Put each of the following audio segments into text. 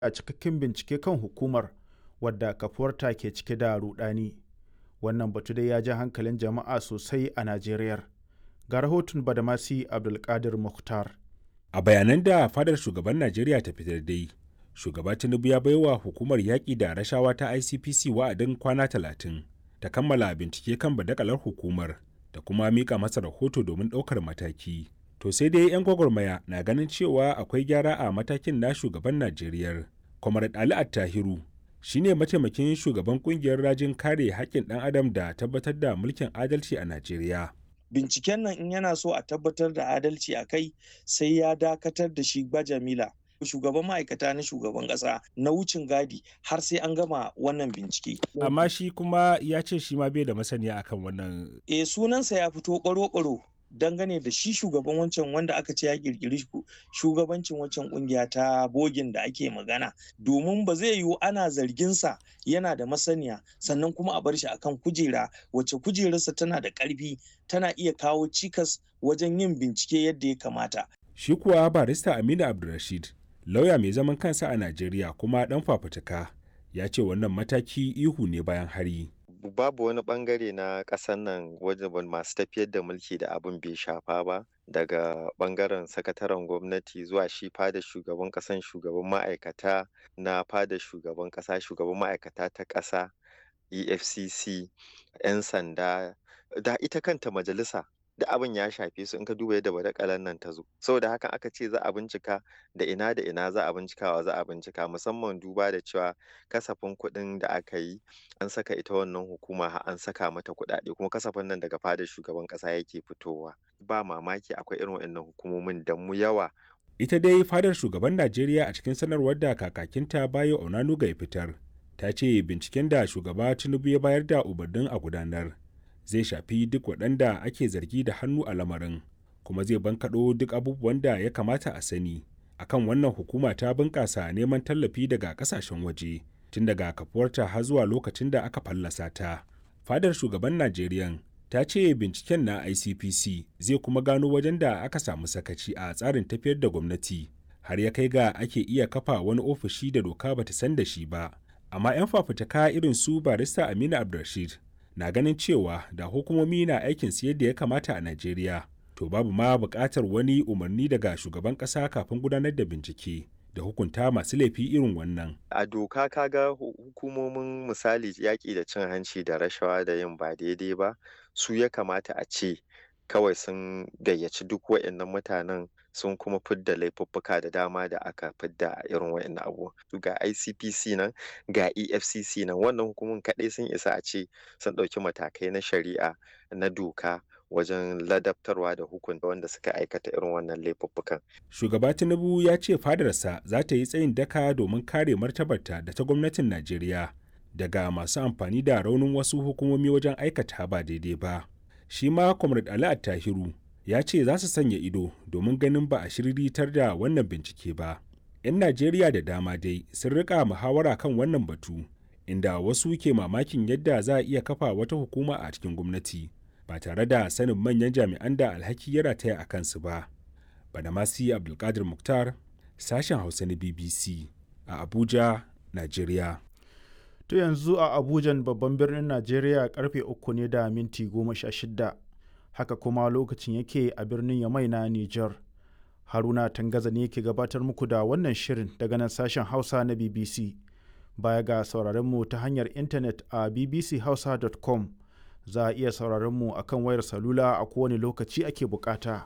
a cikakken bincike kan hukumar wadda kafuwarta ke cike da rudani wannan batu dai ya ja hankalin jama'a sosai a najeriya ga rahoton badamasi abdulkadir mukhtar a bayanan da fadar shugaban najeriya ta fitar dai shugaba tinubu ya baiwa hukumar yaƙi da rashawa ta icpc wa'adin kwana talatin ta kammala bincike kan badakalar hukumar da kuma mika masa rahoto domin ɗaukar mataki to sai dai 'yan gwagwarmaya na ganin cewa akwai gyara a matakin na shugaban najeriya comrade ali attahiru shine mataimakin shugaban kungiyar rajin kare haƙƙin ɗan adam da tabbatar da mulkin adalci a najeriya binciken nan in yana so a tabbatar da adalci a kai sai ya dakatar da shi Jamila. shugaban ma'aikata na shugaban ƙasa na wucin gadi har sai an gama wannan bincike. amma shi kuma ya ce shi ma bai da masaniya akan wannan e sunansa ya fito ƙwaro-ƙwaro dangane da shi shugaban wancan wanda aka ce ya kirkiri shugabancin wancan kungiya ta bogin da ake magana domin ba zai yiwu ana zarginsa yana da masaniya sannan kuma a bar shi akan kujera wacce kujerarsa tana da ƙarfi tana iya kawo cikas wajen yin bincike yadda ya kamata shi kuwa barista aminu abdulrashid lauya mai zaman kansa a najeriya kuma dan fafutuka ya ce wannan mataki ihu ne bayan hari babu wani bangare na ƙasar nan wajen masu tafiyar da mulki da abin bai shafa ba daga bangaren sakataren gwamnati zuwa shi fada shugaban ƙasan shugaban ma'aikata na fada shugaban ƙasa shugaban ma'aikata ta ƙasa efcc 'yan sanda da ita kanta majalisa da abin ya shafe su in ka duba yadda badakalan nan ta zo saboda haka aka ce za a bincika da ina da ina za a bincikawa za a bincika musamman duba da cewa kasafin kuɗin da aka yi an saka ita wannan hukuma an saka mata kuɗaɗe kuma kasafin nan daga fadar shugaban ƙasa yake fitowa ba mamaki akwai irin waɗannan hukumomin da mu yawa ita dai fadar shugaban najeriya a cikin sanarwar da kakakinta bayo onanuga ya fitar ta ce binciken da shugaba tinubu ya bayar da umarnin a gudanar zai shafi duk waɗanda ake zargi da hannu a lamarin kuma zai bankaɗo duk abubuwan da ya kamata a sani akan wannan hukuma ta bunƙasa neman tallafi daga ƙasashen waje tun daga kafuwarta har zuwa lokacin da aka fallasa ta fadar shugaban najeriya ta ce binciken na icpc zai kuma gano wajen da aka samu sakaci a tsarin tafiyar da gwamnati har ya kai ga ake iya kafa wani ofishi da doka bata san da shi ba amma 'yan fafutuka irin su barista aminu abdulrashid na ganin cewa da hukumomi na aikin su yadda ya kamata a Najeriya, to babu ma buƙatar wani umarni daga shugaban ƙasa kafin gudanar da bincike da hukunta masu laifi irin wannan. A doka kaga hukumomin misali yaƙi da cin hanci da rashawa da yin ba daidai ba, su ya kamata a ce kawai sun gayyaci duk waɗannan mutanen sun kuma fidda laifuffuka da dama da aka fidda a irin waɗannan abubuwa ga ICPC nan ga EFCC nan wannan hukumun kaɗai sun isa a ce sun ɗauki matakai na shari'a na doka wajen ladabtarwa da hukunta wanda suka aikata irin wannan laifuffukan. Shugaba Tinubu ya ce fadarsa za ta yi tsayin daka domin kare martabarta da ta gwamnatin Najeriya daga masu amfani da raunin wasu hukumomi wajen aikata ba daidai ba. Shi ma Comrade Ali Attahiru ya ce za su sanya ido domin ganin ba a shiriritar da wannan bincike ba. 'Yan Najeriya da dama dai sun rika muhawara kan wannan batu, inda wasu ke mamakin yadda za a iya kafa wata hukuma a cikin gwamnati ba tare da sanin manyan jami'an da alhaki ya rataya a kansu ba. Badamasi Abdulkadir Muktar, sashen Hausa na BBC a Abuja, Najeriya. To yanzu a Abujan babban birnin Najeriya karfe uku ne da minti goma sha shida. haka kuma lokacin yake a birnin Yamai na Nijar. Haruna Tangaza ne ke gabatar muku da wannan shirin daga nan sashen Hausa na BBC. Baya ga sauraron mu ta hanyar intanet a bbchausa.com za a iya sauraron mu akan wayar salula a kowane lokaci ake bukata.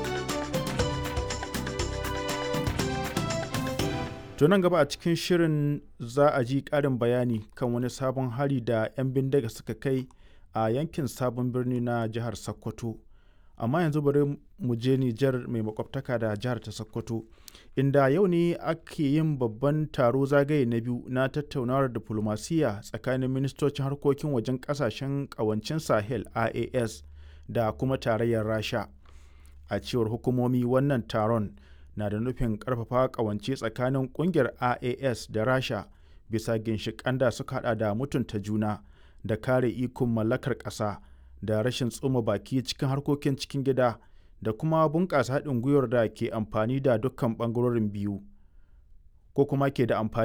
nan gaba a cikin shirin za a ji ƙarin bayani kan wani sabon hari da 'yan bindiga suka kai a yankin sabon birni na jihar sokoto amma yanzu bari mu je nijar mai makwabtaka da jihar ta sokoto inda yau ne ake yin babban taro zagaye na biyu na tattaunawar diflomasiyya tsakanin ministocin harkokin wajen kasashen kawancin sahel ias da kuma tarayyar rasha a cewar hukumomi wannan taron na da nufin karfafa kawance tsakanin kungiyar ias da rasha bisa ginshiƙan da suka hada da mutunta juna da kare ikon mallakar ƙasa da rashin tsoma baki cikin harkokin cikin gida da kuma bunƙasa haɗin gwiwar da ke amfani da dukkan ɓangarorin biyu ko kuma ke da amfani